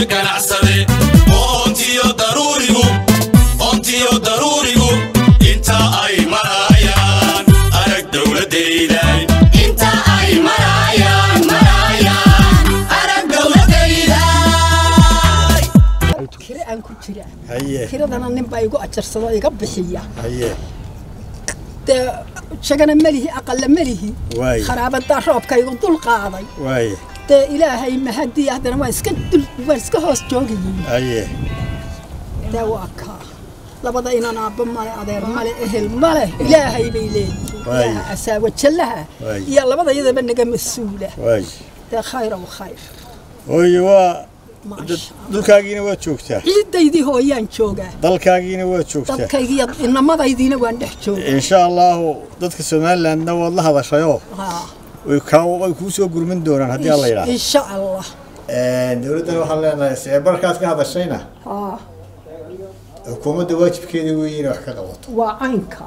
ganacsade oontiyo daruurigu oontiyo daruurigu inta ay marayaan arag dowladayday inta ay marayaan marayaan arag dowladayday kire aan ku jira haye kiradana nin baa igu ajarsado iga bixiya haye dee shagana melihi aqalla melihi Waay. kharaabadaa roobka igu dul qaaday waaye dee ilaahay mahadii haddana waan iska dul waan iska hoos joogayey haye dee waa kaa labada inan aabba male adeer male ehel male ilaahay bay leeyihiin Waay. ilaaha asaawa jallaha Waay. iyo labada iyadaba naga mas-uula waaye dee khayr ow khayr hooye waa maasha dhulkaagiina waad joogtaa ciidaydii hooyaan joogaa dalkaagiina waad joogtaa dadkaygiiyo inamadaydiina waan dhex joogaa insha allahu dadka somalilandna waad la hadashayoo Haa. way kaa way kuu soo gurmin doonaan haddii alla yidhaahdo insha allah dowladdan waxaan leenahay seebarkaad ka hadashayna haa xukuumadda waajibkeeda weeye inay wax ka qabato waa caynkaa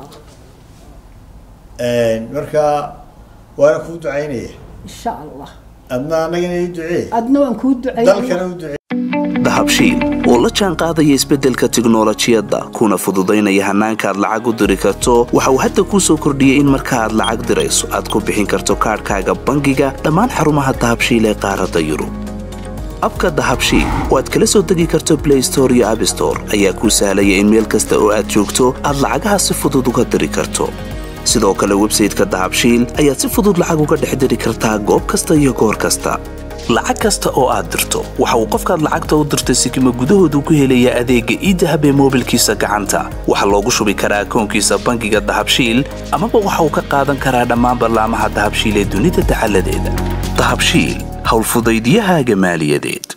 marka waana kuu ducaynaya insha allah adna annagana ii ducee adna waan kuu duceeya dalkana u ducee dahabshiil oo la jaan qaadaya isbeddelka tiknolojiyadda kuna fududaynaya hannaanka aad lacag u diri karto waxa uu hadda kuu soo kordhiyey in marka aad lacag dirayso aad ku bixin karto kaadhkaaga bangiga dhammaan xarumaha dahabshiil ee qaaradda yurub abka dahabshiil oo aad kala soo degi karto blay store iyo abstore ayaa kuu sahlaya in meel kasta oo aad joogto aad lacagaha si fudud uga diri karto sidoo kale websayteka dahabshiil ayaad si fudud lacag uga dhex diri kartaa goob kasta iyo goor kasta lacag kasta oo aad dirto waxa uu qofkaad lacagta u dirtay sikima gudahoodu ku helayaa adeegga iidahab ee moobilkiisa gacanta waxaa loogu shubi karaa akoonkiisa bangiga dahabshiil amaba waxa uu ka qaadan karaa dhammaan ballaamaha dahabshiil ee dunida dacaladeeda dahabshiil howlfudaydiyahaaga maaliyadeed